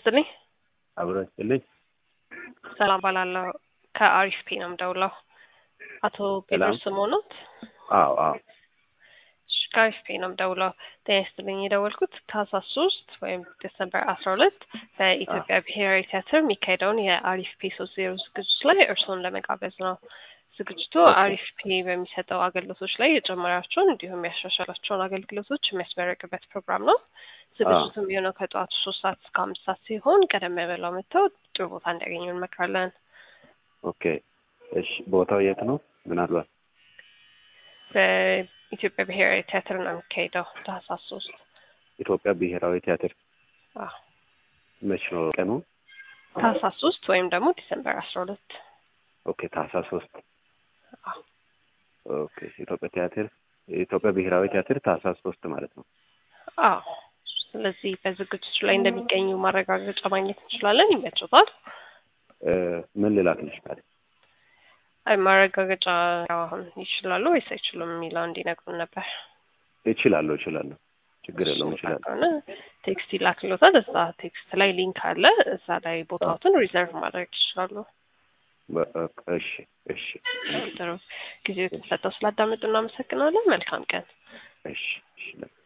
ይስጥልኝ። አብሮ ይስጥልኝ። ሰላም ባላለው ከአሪፍ ፔ ነው የምደውለው። አቶ ጴጥሮስ ስምኦኖት? አዎ አዎ እሺ፣ ከአሪፍ ፔ ነው የምደውለው። ጤና ይስጥልኝ። የደወልኩት ታህሳስ ሶስት ወይም ዲሰምበር አስራ ሁለት በኢትዮጵያ ብሔራዊ ቲያትር የሚካሄደውን የአሪፍ ፔ ሶስት ዜሮ ዝግጅት ላይ እርስዎን ለመጋበዝ ነው። ዝግጅቱ አሪፍ ፔ በሚሰጠው አገልግሎቶች ላይ የጨመራቸውን እንዲሁም ያሻሻላቸውን አገልግሎቶች የሚያስመረቅበት ፕሮግራም ነው። ዝግጅቱ የሚሆነው ከጠዋቱ ሶስት ሰዓት እስከ አምስት ሰዓት ሲሆን ቀደም ብለው መጥተው ጥሩ ቦታ እንዲያገኙ እንመክራለን። ኦኬ እሺ፣ ቦታው የት ነው? ምናልባት በኢትዮጵያ ብሔራዊ ቲያትር ነው የሚካሄደው ታህሳስ ሶስት ኢትዮጵያ ብሔራዊ ቲያትር አዎ፣ መች ነው ቀኑ? ታህሳስ ሶስት ወይም ደግሞ ዲሰምበር አስራ ሁለት ኦኬ ታህሳስ ሶስት አዎ ኦኬ ኢትዮጵያ ቲያትር የኢትዮጵያ ብሔራዊ ቲያትር ታህሳስ ሶስት ማለት ነው። አዎ። ስለዚህ በዝግጅቱ ላይ እንደሚገኙ ማረጋገጫ ማግኘት እንችላለን። ይመችታል? እ ምን ልላክልሽ ታዲያ? አይ ማረጋገጫ አሁን ይችላሉ ወይስ አይችሉም የሚለው እንዲነግሩን ነበር። እችላለሁ እችላለሁ፣ ችግር የለውም እችላለሁ። ከሆነ ቴክስት ይላክሎታል። እዛ ቴክስት ላይ ሊንክ አለ። እዛ ላይ ቦታዎትን ሪዘርቭ ማድረግ ይችላሉ። በ- እሺ እሺ ጥሩ ጊዜ የተሰጠው ስላዳመጡ እናመሰግናለን። መልካም ቀን። እሺ እሺ